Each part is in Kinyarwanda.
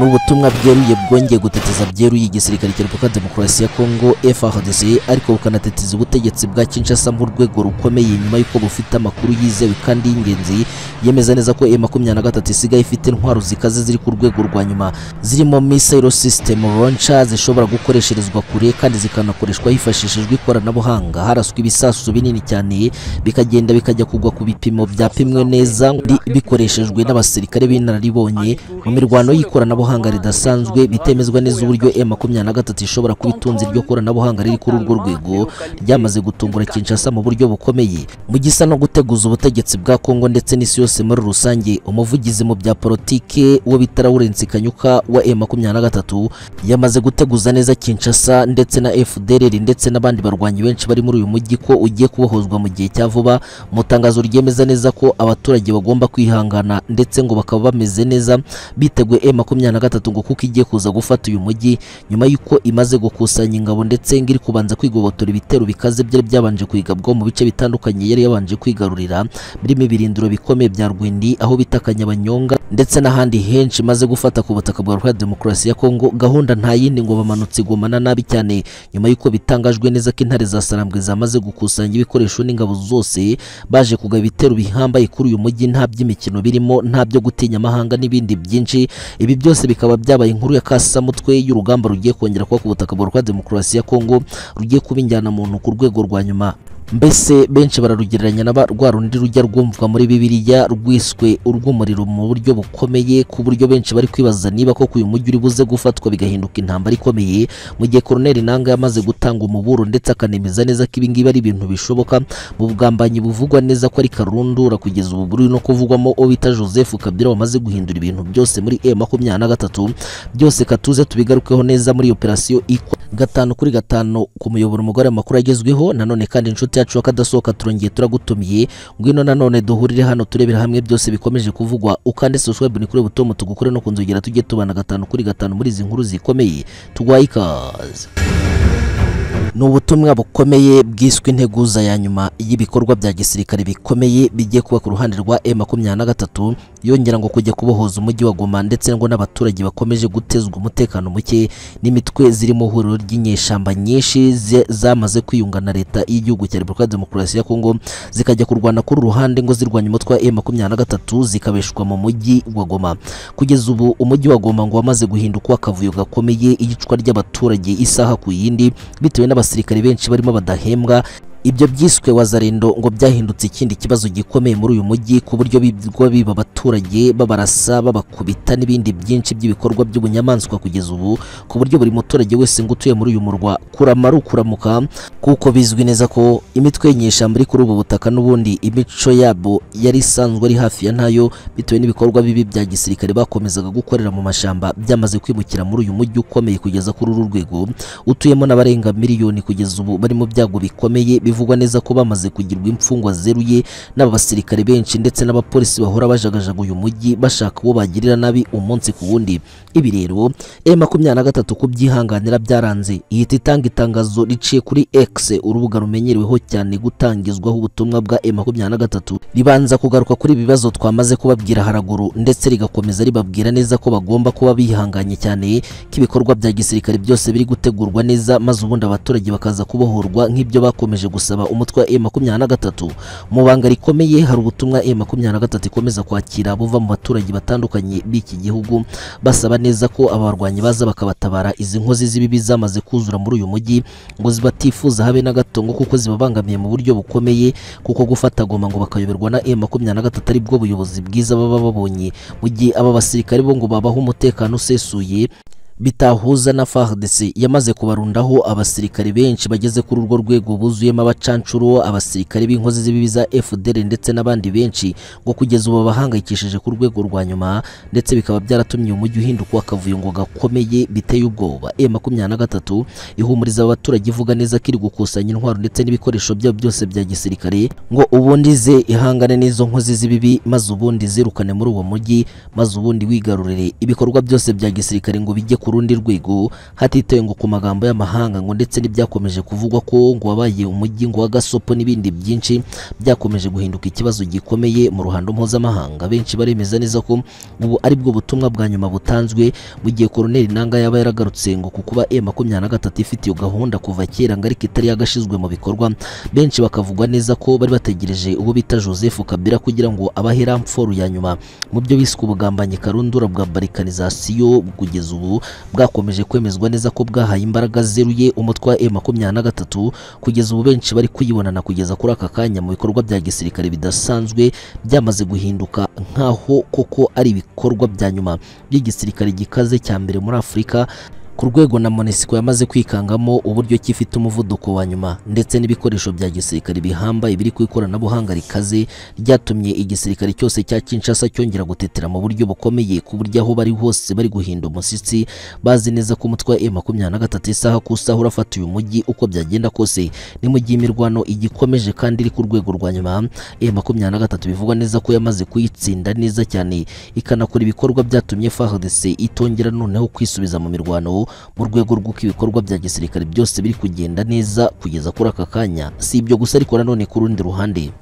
ni ubutumwa bweruye bwongeye gutetiza byeruye igisirikare cya repubulika demokarasi ya kongo FARDC ariko bukanatetiza ubutegetsi bwa Kinshasa nk'urwego rukomeye nyuma y'uko bufite amakuru yizewe kandi y'ingenzi yemeza neza ko M23 isigaye ifite intwaro zikaze ziri ku rwego rwa nyuma zirimo missile system launcher zishobora gukoresherezwa kure kandi zikanakoreshwa hifashishijwe ikoranabuhanga haraswa ibisasu binini cyane bikagenda bikajya kugwa ku bipimo byapimwe neza bikoreshejwe n'abasirikare b'inararibonye mu mirwano y'ikoranabuhanga ridasanzwe bitemezwa neza uburyo M23 ishobora kuba itunze iryo koranabuhanga riri kuri urwo rwego ryamaze gutungura Kinshasa mu buryo bukomeye mu gisa no guteguza ubutegetsi bwa Kongo ndetse n'isi yose muri rusange umuvugizi mu bya politike uwo bita Lawrence Kanyuka wa M23 yamaze guteguza neza Kinshasa ndetse na FDLR ndetse n'abandi barwanyi benshi bari muri uyu mujyi ko ugiye kubohozwa mu gihe cya vuba mu tangazo ryemeza neza ko abaturage bagomba kwihangana ndetse ngo bakaba bameze neza biteguye M23 ngo kuko igiye kuza gufata uyu mujyi nyuma y'uko imaze gukusanya ingabo ndetse ngo iri kubanza kwigobotora ibitero bikaze byari byabanje kwigabwa mu bice bitandukanye yari yabanje kwigarurira birimo ibirindiro bikomeye bya Rwindi aho bita Kanyabanyonga ndetse n'ahandi henshi maze gufata ku butaka bwa Republika Demokarasi ya Kongo gahunda nta yindi ngo bamanutse igomana nabi cyane nyuma y'uko bitangajwe neza ko intare za Sarambwe zamaze gukusanya ibikoresho n'ingabo zose baje kugaba ibitero bihambaye kuri uyu mujyi nta by'imikino birimo nta byo gutinya amahanga n'ibindi byinshi ibi byose bikaba byabaye inkuru ya kasamutwe y'urugamba rugiye kongera kuba ku butaka bwa Republika Demokarasi ya Kongo rugiye kuba injyanamuntu ku rwego rwa nyuma mbese benshi bararugereranya na rwa rundi rujya rwumvwa muri bibiliya rwiswe urw'umuriro mu buryo bukomeye ku buryo benshi bari kwibaza niba koko uyu mujyi uri buze gufatwa bigahinduka intambara ikomeye mu gihe koroneri nanga yamaze gutanga umuburo ndetse akanemeza neza ko ibi ngibi ari ibintu bishoboka mu bugambanyi buvugwa neza ko ari karundura kugeza ubu buri no kuvugwamo uwo bita joseph kabila wamaze guhindura ibintu byose muri e makumyabiri na gatatu byose katuze tubigarukeho neza muri operasiyo ikwa gatanu kuri gatanu ku muyoboro umugore amakuru agezweho nanone kandi inshuti yacu akadasohoka turongeye turagutumiye ngwino nanone duhurire hano turebera hamwe byose bikomeje kuvugwa ukande subscribe ni kuri butomo tugukore no kunzogera tujye tubana gatanu kuri gatanu muri izi nkuru zikomeye tugwaye ikaze ni ubutumwa bukomeye bwiswe integuza ya nyuma y'ibikorwa bya gisirikare bikomeye bigiye kuba ku ruhande rwa M23 yongera ngo kujya kubohoza umujyi wa Goma ndetse ngo n'abaturage bakomeje gutezwa umutekano muke n'imitwe ziri mu huriro ry'inyeshamba nyinshi zamaze kwiyunga na leta y'igihugu cya Republika Demokarasi ya Kongo zikajya kurwana kuri ruhande ngo zirwanya umutwe wa M23 zikabeshwa mu mujyi wa Goma kugeza ubu umujyi wa Goma ngo wamaze guhinduka akavuyo gakomeye igicwa ry'abaturage isaha ku yindi bitewe n'aba abasirikare benshi barimo badahembwa ibyo byiswe wazarendo ngo byahindutse ikindi kibazo gikomeye muri uyu mujyi ku buryo bigwa biba abaturage babarasa babakubita n'ibindi byinshi by'ibikorwa by'ubunyamaswa kugeza ubu ku buryo buri muturage wese ngo utuye muri uyu murwa kurama ari ukuramuka kuko bizwi neza ko imitwe y'inyeshyamba iri kuri ubu butaka n'ubundi imico yabo yari isanzwe ari hafi ya ntayo bitewe n'ibikorwa bibi bya gisirikare bakomezaga gukorera mu mashyamba byamaze kwimukira muri uyu mujyi ukomeye kugeza kuri uru rwego utuyemo n'abarenga miliyoni kugeza ubu bari mu byago bikomeye bivugwa neza ko bamaze kugirwa imfungwa zeruye n'aba basirikare benshi ndetse n'abapolisi bahora bajagajaga uyu mujyi bashaka uwo bagirira nabi umunsi ku wundi ibi rero M23 kubyihanganira byaranze ihita itanga itangazo riciye kuri X urubuga rumenyereweho cyane gutangizwaho ubutumwa bwa M23 ribanza kugaruka kuri ibibazo twamaze kubabwira haraguru ndetse rigakomeza ribabwira neza ko bagomba kuba bihanganye cyane ko ibikorwa bya gisirikare byose biri gutegurwa neza maze ubundi abaturage bakaza kubohorwa nk'ibyo bakomeje gusa gusaba umutwe wa M23 mu banga rikomeye hari ubutumwa M23 ikomeza kwakira buva mu baturage batandukanye b'iki gihugu basaba neza ko abarwanyi baza bakabatabara izi nkozi z'ibibi zamaze kuzura muri uyu mujyi ngo zibatifuza habe na gatongo kuko zibabangamiye mu buryo bukomeye kuko gufata goma ngo bakayoberwa na M23 ari bwo buyobozi bwiza baba babonye mu gihe aba basirikare bo ngo babaho umutekano usesuye bitahuza na FARDC yamaze kubarundaho abasirikare benshi bageze kuri urwo rwego buzuyemo abacancuro abasirikare b'inkozi z'ibibi za FDL ndetse n'abandi benshi ngo kugeza ubu bahangayikishije ku rwego rwa nyuma ndetse bikaba byaratumye umujyi uhinduka akavuyo ngo gakomeye biteye ubwoba M23 ihumuriza abaturage ivuga neza ko iri gukusanya intwaro ndetse n'ibikoresho byabo byose bya gisirikare ngo ubundi ze ihangane n'izo nkozi z'ibibi maze ubundi zirukane muri uwo mujyi maze ubundi wigarurire ibikorwa byose bya gisirikare ngo bijye ku rundi rwego hatitawe ngo ku magambo y'amahanga ngo ndetse n'ibyakomeje kuvugwa ko ngo wabaye umujyi ngo wa gasopo n'ibindi byinshi byakomeje guhinduka ikibazo gikomeye mu ruhando mpuzamahanga benshi baremeza neza ko ubu ari bwo butumwa bwa nyuma butanzwe mu gihe koroneli nanga yaba yaragarutse ngo ku kuba e makumyabiri na gatatu ifite iyo gahunda kuva kera ngo ariko itari yagashizwe mu bikorwa benshi bakavugwa neza ko bari bategereje uwo bita joseph kabila kugira ngo abahe ramforu ya nyuma mu byo biswe ubugambanyi karundura bwa barikanizasiyo kugeza ubu bwakomeje kwemezwa neza ko bwahaye imbaraga zeruye umutwe wa e makumyabiri na gatatu kugeza ubu benshi bari kuyibonana kugeza kuri aka kanya mu bikorwa bya gisirikare bidasanzwe byamaze guhinduka nk'aho koko ari ibikorwa bya nyuma by'igisirikare gikaze cya mbere muri afurika ku rwego na monesiko yamaze kwikangamo uburyo ki ifite umuvuduko wa nyuma ndetse n'ibikoresho bya gisirikare bihambaye biri ku ikoranabuhanga rikaze ryatumye igisirikare cyose cya Kinshasa cyongera gutetera mu buryo bukomeye ku buryo aho bari hose bari guhinda umushyitsi bazi neza ko umutwe wa M23 isaha ku isaha urafata uyu mujyi uko byagenda kose ni mu gihe imirwano igikomeje kandi iri ku rwego rwa nyuma M23 bivugwa neza ko yamaze kuyitsinda neza cyane ikanakora ibikorwa byatumye FARDC itongera noneho kwisubiza mu mirwano mu rwego rw'uko ibikorwa bya gisirikare byose biri kugenda neza kugeza kuri aka kanya si ibyo gusa ariko nanone ku rundi ruhande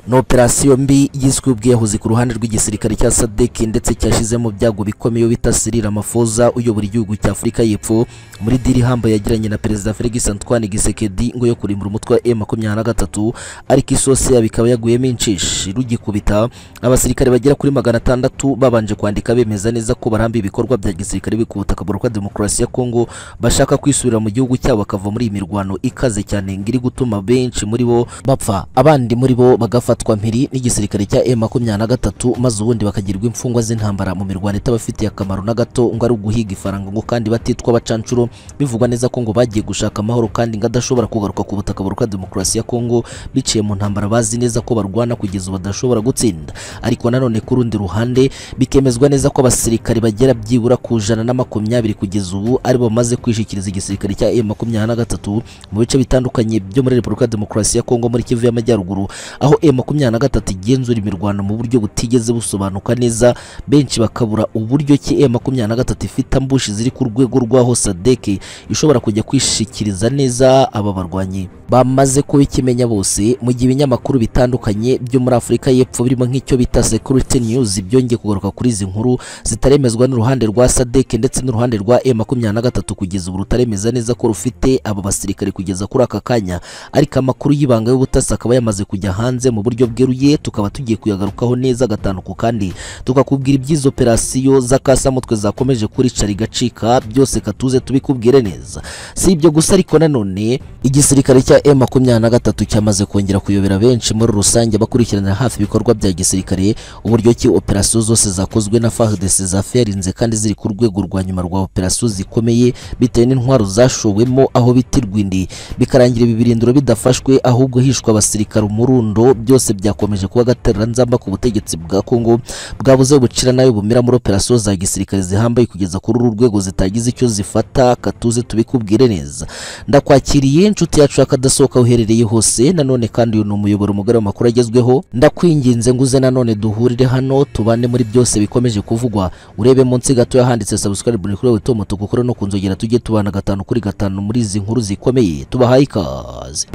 ni operasiyo mbi yiswe ubwiyahuzi ku ruhande rw'igisirikare cya sadek ndetse cyashizemo ibyago bikomeye bita Cyril Ramaphosa uyobora igihugu cya Afurika y'Epfo muri diri ihambaye yagiranye na perezida Felix Antoine Gisekedi ngo yo kurimbura umutwe wa M23 ariko isosi yabo ikaba yaguyemo incishe rugikubita abasirikare bagera kuri magana atandatu babanje kwandika bemeza neza ko barambye ibikorwa bya gisirikare biri ku butaka bwa demokarasi ya Kongo bashaka kwisubira mu gihugu cyabo bakava muri iyi mirwano ikaze cyane ngo iri gutuma benshi muri bo bapfa abandi muri bo bagafata bafatwa mpiri n'igisirikare cya M23 maze ubundi bakagirwa imfungwa z'intambara mu mirwano itabafitiye akamaro na gato ngo ari uguhiga ifaranga ngo kandi batitwa abacancuro bivugwa neza ko ngo bagiye gushaka amahoro kandi ngo adashobora kugaruka ku butaka buruka demokarasi ya Kongo biciye mu ntambara bazi neza ko barwana kugeza badashobora gutsinda ariko nanone ku rundi ruhande bikemezwa neza ko abasirikare bagera byibura ku jana na makumyabiri kugeza ubu ari bo bamaze kwishikiriza igisirikare cya M23 mu bice bitandukanye byo muri Repubulika Demokarasi ya Kongo muri Kivu y'Amajyaruguru aho M makumyabiri na gatatu igenzura imirwano mu buryo butigeze busobanuka neza benshi bakabura uburyo ki e makumyabiri na gatatu ifite ambushi ziri ku rwego rw'aho sadeke ishobora kujya kwishikiriza neza aba barwanyi bamaze kuba ikimenya bose mu gihe ibinyamakuru bitandukanye byo muri Afurika y'Epfo birimo nk'icyo bita Security News byongeye kugaruka kuri izi nkuru zitaremezwa n'uruhande rwa sadek ndetse n'uruhande rwa e makumyabiri na gatatu kugeza ubu rutaremeza neza ko rufite aba basirikare kugeza kuri aka kanya ariko amakuru y'ibanga y'ubutasi akaba yamaze kujya hanze mu buryo buryo bweruye tukaba tugiye kuyagarukaho neza gatanu ku kandi tukakubwira iby'izo operasiyo z'akasamutwe zakomeje kuricara igacika byose katuze tubikubwire neza si ibyo gusa ariko nanone igisirikare cya M23 cyamaze kongera kuyobera benshi muri rusange bakurikiranira hafi ibikorwa bya gisirikare uburyo ki operasiyo zose zakozwe na FARDC zafarinze kandi ziri ku rwego rwa nyuma rwa operasiyo zikomeye bitewe n'intwaro zashowemo aho bita irwindi bikarangira ibi birindiro bidafashwe ahubwo hishwe abasirikare umurundo byose byose byakomeje kuba agatereranzamba ku butegetsi bwa Kongo bwabuze bucira nayo bumira muri operasiyo za gisirikare zihambaye kugeza kuri uru rwego zitagize icyo zifata katuze tubikubwire neza ndakwakiriye inshuti yacu yakadasohoka uherereye hose nanone kandi uyu ni umuyoboro mugari w'amakuru agezweho ndakwinginze nguze nanone duhurire hano tubane muri byose bikomeje kuvugwa urebe munsi gato yahanditse subscribe ni kuri wewe Tom tugukore no kunzogera tujye tubana gatanu kuri gatanu muri izi nkuru zikomeye tubahaye ikaze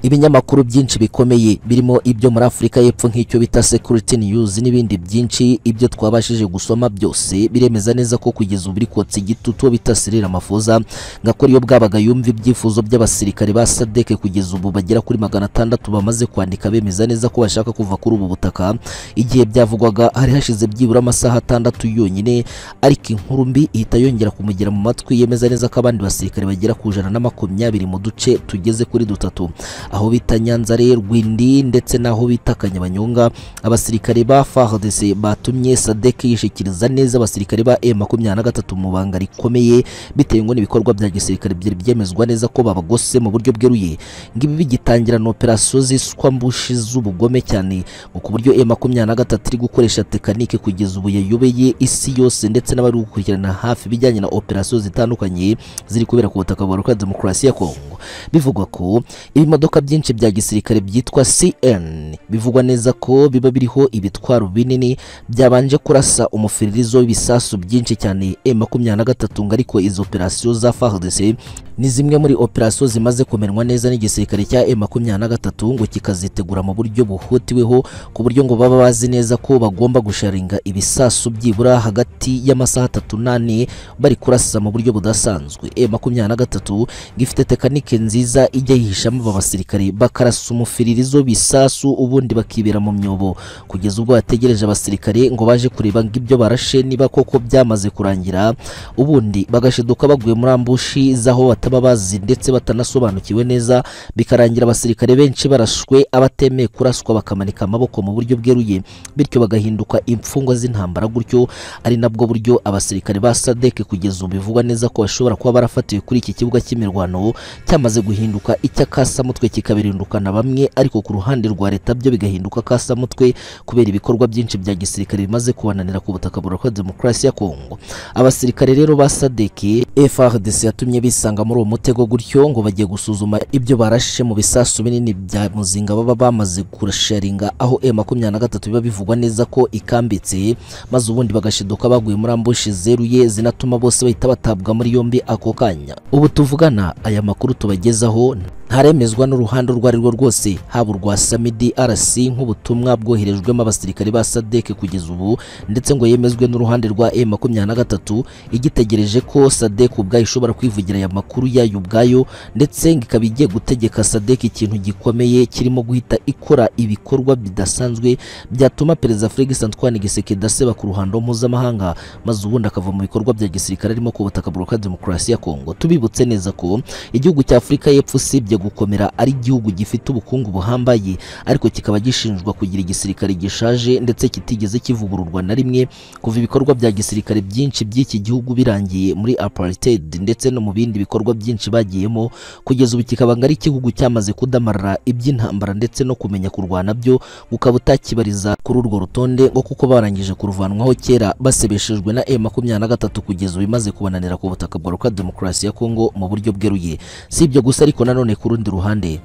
ibinyamakuru byinshi bikomeye birimo ibyo muri Afurika y'Epfo nk'icyo bita Security News n'ibindi byinshi ibyo twabashije gusoma byose biremeza neza ko kugeza ubu kotsa igitutu bita Cyril Ramaphosa ngakora iyo bwabaga yumva ibyifuzo by'abasirikare ba SADC kugeza ubu bagera kuri magana atandatu bamaze kwandika bemeza neza ko bashaka kuva kuri ubu butaka igihe byavugwaga hari hashize byibura amasaha atandatu yonyine ariko inkuru mbi ihita yongera kumugera mu matwi yemeza neza ko abandi basirikare bagera ku jana na makumyabiri mu duce tugeze kuri dutatu aho bita Nyanzare Rwindi ndetse naho bita Kanyabanyonga abasirikare ba FARDC batumye SADC yishikiriza neza abasirikare ba M23 mu banga rikomeye bitewe ngo n'ibikorwa bya gisirikare byari byemezwa neza ko babagose mu buryo bweruye ngibi bigitangira na operasiyo ziswa mbushi z'ubugome cyane ngo ku buryo M23 iri gukoresha tekanike kugeza ubu yayobeye isi yose ndetse n'abari gukurikirana hafi bijyanye na operasiyo zitandukanye ziri kubera ku butaka bwa Republika Demokarasi ya Kongo bivugwa ko ibimodoka byinshi bya gisirikare byitwa CN bivugwa neza ko biba biriho ibitwaro binini byabanje kurasa umufiririzo w'ibisasu byinshi cyane M23 ngo ariko izo operasiyo za FARDC ni zimwe muri operasiyo zimaze kumenwa neza n'igisirikare cya M23 ngo kikazitegura mu buryo bihutiweho ku buryo ngo baba bazi neza ko bagomba gusharinga ibisasu byibura hagati y'amasaha atatu n'ane bari kurasa mu buryo budasanzwe M23 ngo ifite tekanike nziza ijya yihishamo aba basirikare bakarasa umufiririzo w'ibisasu ubundi bakibera mu myobo kugeza ubwo bategereje abasirikare ngo baje kureba ngo ibyo barashe niba koko byamaze kurangira ubundi bagashiduka baguye muri ambushi z'aho bataba bazi ndetse batanasobanukiwe neza bikarangira abasirikare benshi barashwe abatemeye kuraswa bakamanika amaboko mu buryo bweruye bityo bagahinduka imfungwa z'intambara gutyo ari nabwo buryo abasirikare ba SADC kugeza ubu bivugwa neza ko bashobora kuba barafatiwe kuri iki kibuga cy'imirwano cyamaze guhinduka icy'akasamutwe kikabirindukana bamwe ariko ku ruhande rwa leta byo bigahinduka akasamutwe kubera ibikorwa byinshi bya gisirikare bimaze kubananira ku butaka burokwa demokarasi ya Kongo abasirikare rero ba SADC FARDC yatumye bisanga muri uwo mutego gutyo ngo bagiye gusuzuma ibyo barashe mu bisasu binini bya muzinga baba bamaze kurasharinga aho M23 biba bivugwa neza ko ikambitse maze ubundi bagashiduka baguye muri ambushi zeruye zinatuma bose bahita batabwa muri yombi ako kanya ubu tuvugana aya makuru tubagezaho ntaremezwa n'uruhande urwo ari rwo rwose haba urwa Samidi RC nk'ubutumwa bwoherejwemo abasirikare ba SADC kugeza ubu ndetse ngo yemezwe n'uruhande rwa M23 igitegereje ko SADC ubwayo ishobora kwivugira aya makuru yayo ubwayo ndetse ngo ikaba igiye gutegeka SADC ikintu gikomeye kirimo guhita ikora ibikorwa bidasanzwe byatuma perezida Felix Antoine Tshisekedi aseba ku ruhando mpuzamahanga maze ubundi akava mu bikorwa bya gisirikare arimo ku butaka bwa demokarasi ya Kongo tubibutse neza ko igihugu cya Afurika y'Epfo usibye gukomera ari igihugu gifite ubukungu buhambaye ariko kikaba gishinjwa kugira igisirikare gishaje ndetse kitigeze kivugururwa na rimwe kuva ibikorwa bya gisirikare byinshi by'iki gihugu birangiye muri apartheid ndetse no mu bindi bikorwa byinshi bagiyemo kugeza ubu kikaba ngo ari igihugu cyamaze kudamarara iby'intambara ndetse no kumenya kurwana byo ukaba utakibariza kuri urwo rutonde ngo kuko barangije kuruvanwaho kera basebeshejwe na M23 kugeza ubu imaze kubananira ku butaka bwa Demokarasi ya Kongo mu buryo bweruye si ibyo gusa ariko nanone ku rundi ruhande